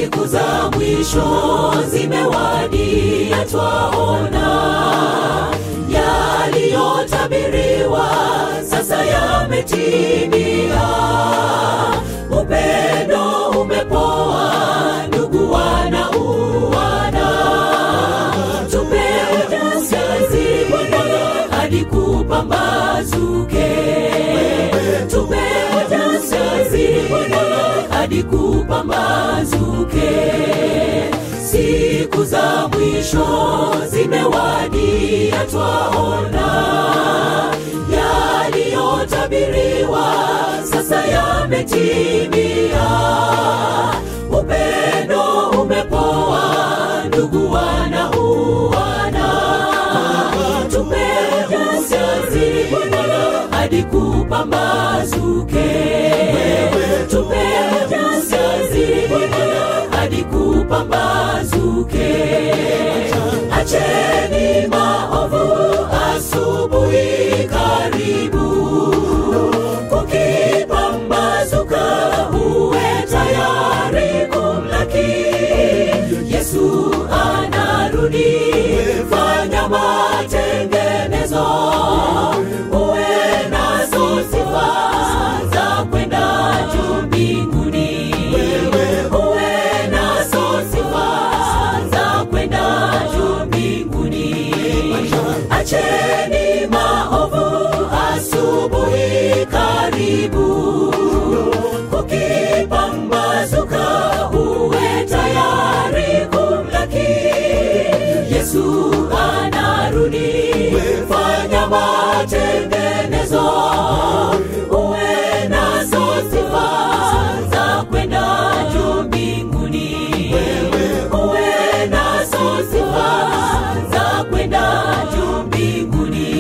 siku za mwisho zimewadia, twaona yaliyotabiriwa sasa yametimia. Upendo umepoa, ndugu wanauana, tupe ujasiri hadi kupambazuke, tupe ujasiri hadi kupambazuke. Siku za mwisho zimewadia, twaona yaliyotabiriwa sasa yametimia. Upendo umepoa, ndugu wanauana, tupe ujasiri hadi kupambazuke, tupe ujasiri hadi kupambazuke. Acheni maovu, asubuhi karibu, kukipambazuka uwe tayari kumlaki Yesu anarudi, fanya matengenezo, uwe nazo sifa za kwenda juu mbinguni, uwe nazo sifa za kwenda juu mbinguni. Acheni maovu, asubuhi karibu, kukipambazuka uwe tayari kumlaki Yesu anarudi, fanya matengenezo, uwe nazo sifa za kwenda juu mbinguni, uwe nazo sifa za kwenda juu mbinguni.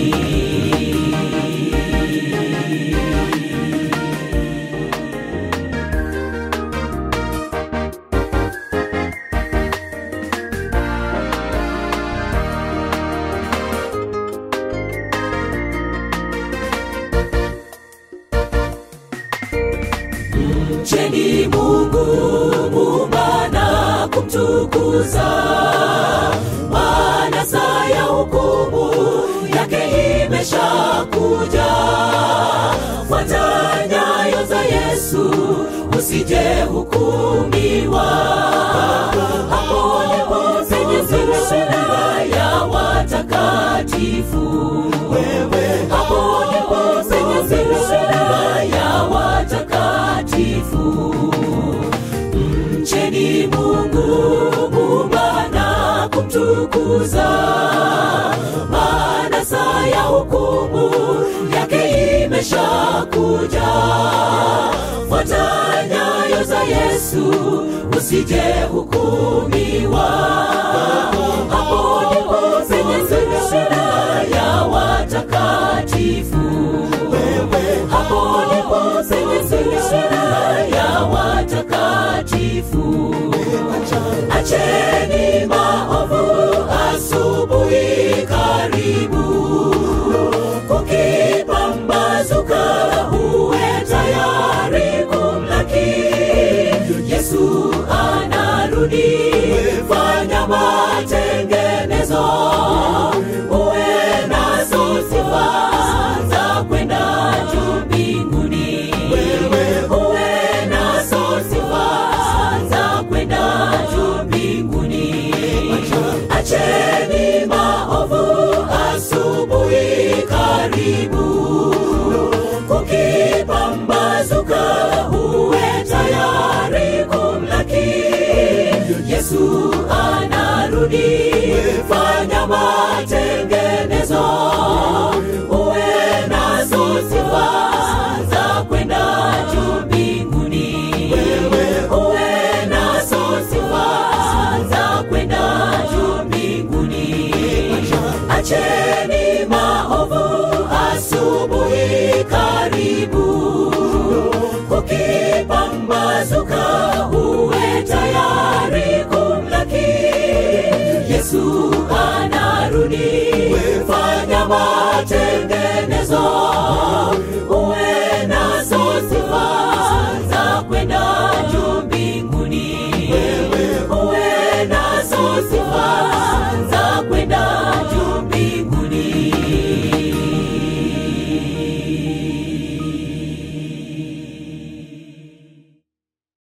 Mcheni Mungu muumba na kumtukuza, maana saa ya hukumu yake imeshakuja. Fuata nyayo za Yesu usije hukumiwa. Hapo ndipo penye subira ya watakatifu. Hapo ndipo penye subira ya watakatifu. Mcheni Mungu muumba na kumtukuza, maana saa ya hukumu yake imeshakuja. Fuata nyayo za Yesu usije hukumiwa. Hapo ndipo penye subira ya watakatifu. Hapo ndipo penye subira ya watakatifu. Acheni maovu, asubuhi karibu, kukipambazuka uwe tayari kumlaki Yesu anarudi, fanya matengenezo, uwe nazo sifa za kwenda juu mbinguni, uwe nazo sifa za kwenda juu mbinguni. Acheni maovu, asubuhi karibu, kukipambazuka